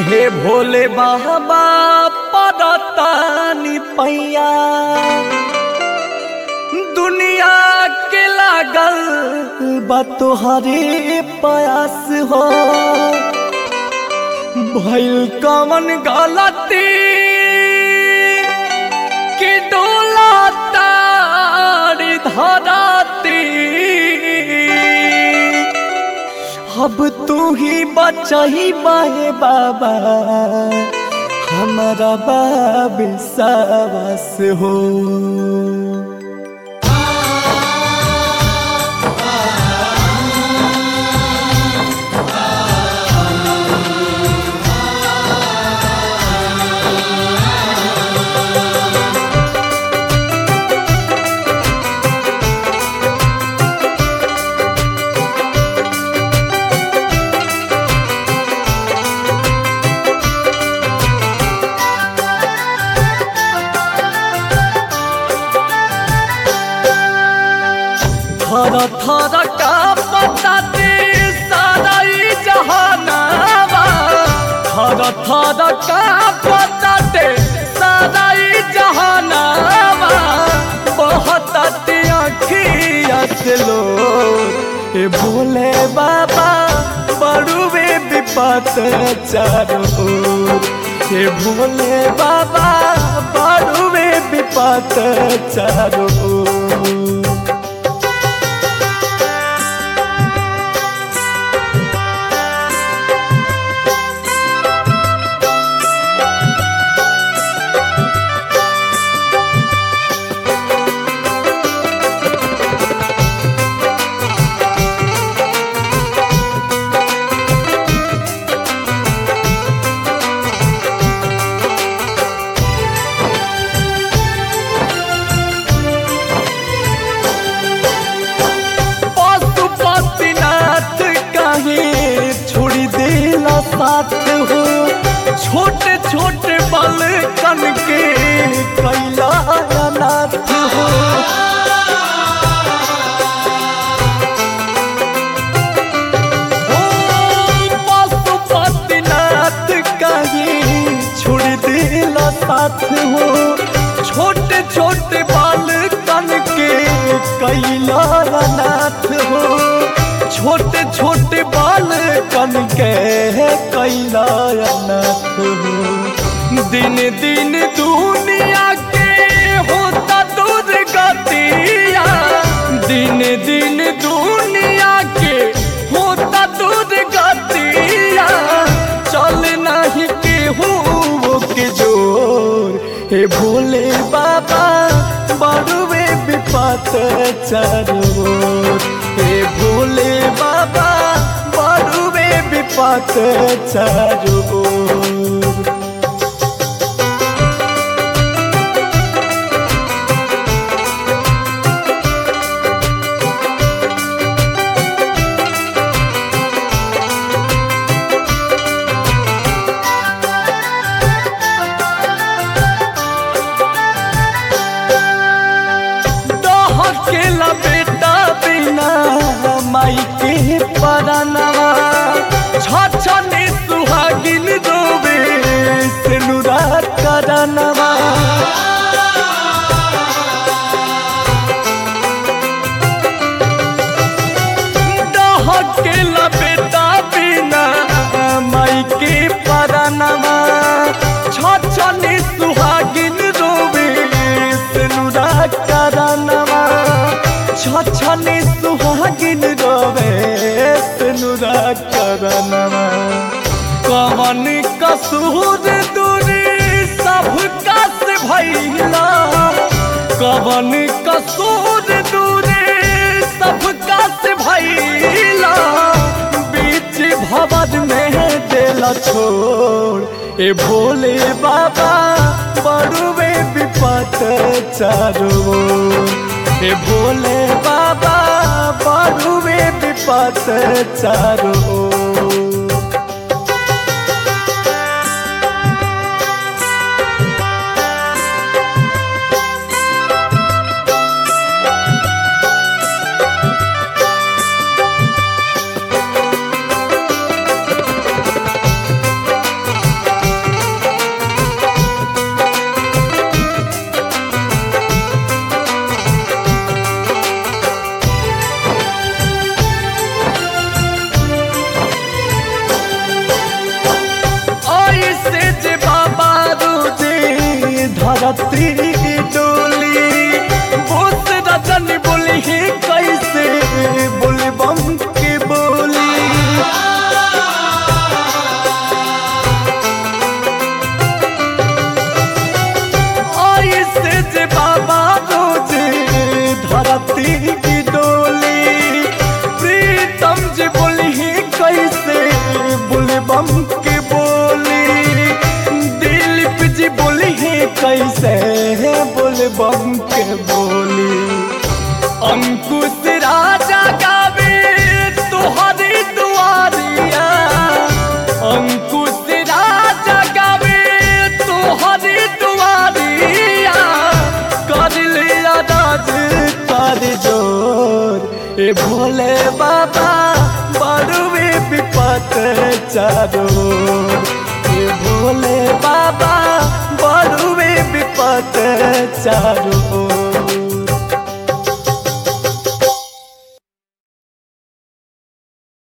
हे भोले बाबा पड़तानी पैया दुनिया के लागल बा तोहरे प्रयास हो भइल कमन गलती कि डोला तारी धराती अब तू ही बचाही बाहे बाबा हमारा बाब सावस हो थर थर का बताते सारा ई जहानावा थर थर का बताते सारा ई जहानावा बहुत अखिया से लो ए भोले बाबा बड़ुए विपत चारो हे भोले बाबा बड़ुए विपत चारो पशुपतिनाथ काहे छोड़ी देला साथ हो छोटे छोटे बालकन के कैला अनाथ हो ओ पशुपतिनाथ काहे छोड़ देला साथ हो छोटे छोटे बालकन के कैला अनाथ हो छोटे छोटे बालकन के कैला अनाथ हो दिन दिन दुनिया के होता दूर गतिया दिन दिन दुनिया के होता दूर गतिया चल नहीं केहू के जोर हे भोले बाबा बड़ुए विपत चारो हे भोले बाबा बड़ुए विपत चारो डहकेला बेटा बिना माई के परनवा छछने सुहागिन रोवे सेनुरा करनवा डहकेला बेटा बिना माई के परनवा छछने सुहागिन रोवे सेनुरा करनवा छछने सुहागिन रोवे सेनुरा करनवा कवन कसूर दूरी सबका से भैला कवन कसूर दूरी सबका से भैला बीच भवन में देला छोड़ ए भोले बाबा बड़ुए विपत चारो ए भोले बाबा बड़ुए विपत चारो धरती डोली बोस रजनी बोली ही कैसे बोले बम के बोली ऐसे जे बाबा रोजे धरती की डोली प्रीतम जी बोली ही कैसे बोले बम के बोली दिलीप जी बोली ही कैसे बोले बम के बोली अंकुश राजा गावे तुहरी दुआरिया अंकुश राजा गावे तुहरी दुआरिया कर लिया राज कर जोर ए भोले बाबा बड़ुए विपत चारों ए भोले बाबा बड़ुए विपत चारों